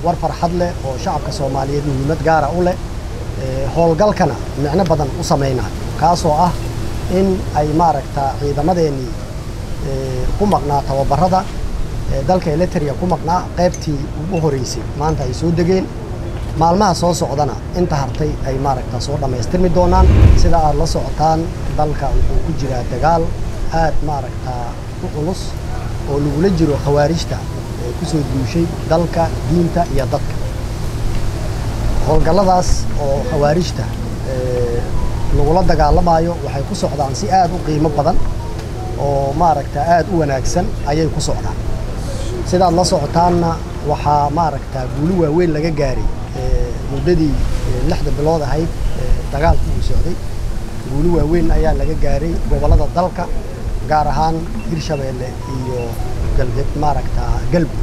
war farxad leh oo shacabka soomaaliyeed muhiimad gaara u leh howlgalkana micno badan u samaynayo kaasoo ah in ay maaragta ciidamadeennii ku maqnaa tababarada dalka eliteria ku maqnaa qaybtii ugu horeysay maanta ay soo degeen maalmaha soo socdana inta hartay ay maaragta soo dhammaystirmi doonaan sida aad la socotaan dalka wuxuu ku jiraa dagaal aad maaragtaa u culus oo lagula jiro khawaarijta ee ku soo duushay dalka diinta iyo dadka howlgalladaas oo khawaarijta lagula dagaalamayo waxay ku socdaan si aad u qiimo badan oo maaragta aad u wanaagsan ayay ku socdaan sidaad la socotaanna waxaa maaragtaa guuli waaweyn laga gaaray muddadii lixda bilood ahayd dagaalku uu socday guuli waaweyn ayaa laga gaaray gobollada dalka gaar ahaan hirshabeelle iyo galbeed maaragtaa galmud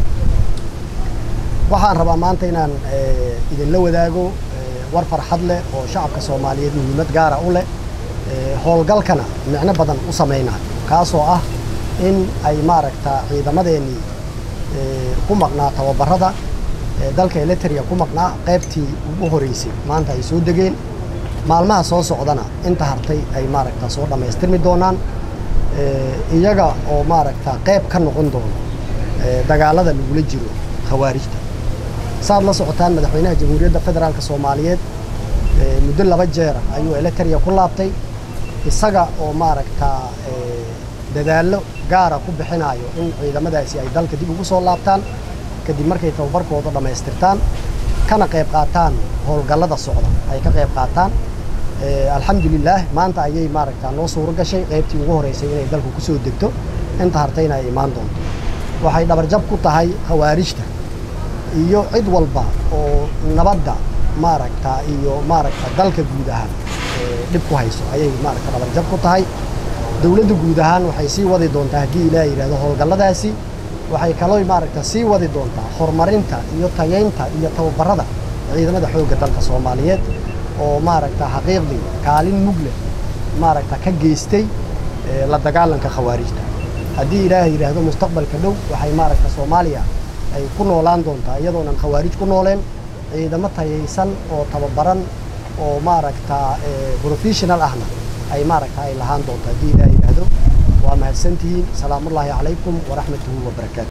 waxaan rabaa maanta inaan idinla wadaago war farxad leh oo shacabka soomaaliyeed muhiimad gaara u leh howlgalkana micno badan u samaynayo kaasoo ah in ay maaragtaa ciidamadeennii ku maqnaa tababarada dalka eliteria ku maqnaa qaybtii ugu horeysay maanta ay soo degeen maalmaha soo socdana inta hartay ay maaragta soo dhammaystirmi doonaan iyaga oo maaragta qayb ka noqon doono dagaalada lagula jiro khawaarijta saad la socotaan madaxweynaha jamhuuriyadda federaalka soomaaliyeed muddo laba jeer ayuu eliteria ku laabtay isaga oo maaragtaa dadaallo gaara ku bixinayo in ciidamadaasi ay dalka dib ugu soo laabtaan kadib markay tababarkooda dhammaystirtaan kana qayb qaataan howlgallada socda ay ka qayb qaataan alxamdulilaah maanta ayay maaragtaa noo suuro gashay qaybtii ugu horeysay inay dalku ku soo degto inta hartayna ay imaan doonto waxay dhabarjab ku tahay khawaarijta iyo cid walba oo nabadda maaragta iyo maaragta dalka guud ahaan dhib ku hayso ayay maaragta dhabarjab ku tahay dowladda guud ahaan waxay sii wadi doontaa haddii ilaah yidhahdo howlgalladaasi waxay kaloo maaragta sii wadi doontaa horumarinta iyo tayaynta iyo tababarada ciidamada xoogga dalka soomaaliyeed oo maaragta xaqiiqdii kaalin mugle maaragta ka geystay la dagaalanka khawaarijta haddii ilaah yidhaahdo mustaqbalka dhow waxay maaragta soomaaliya ay ku noolaan doontaa iyadoonan khawaarij ku nooleen ciidamo tayaysan oo tababaran oo maaragta professional ahna ay maaragta ay lahaan doonto haddii ilaah yidhaahdo waa mahadsantihiin salaamullaahi calaykum waraxmatuhu wabarakaatu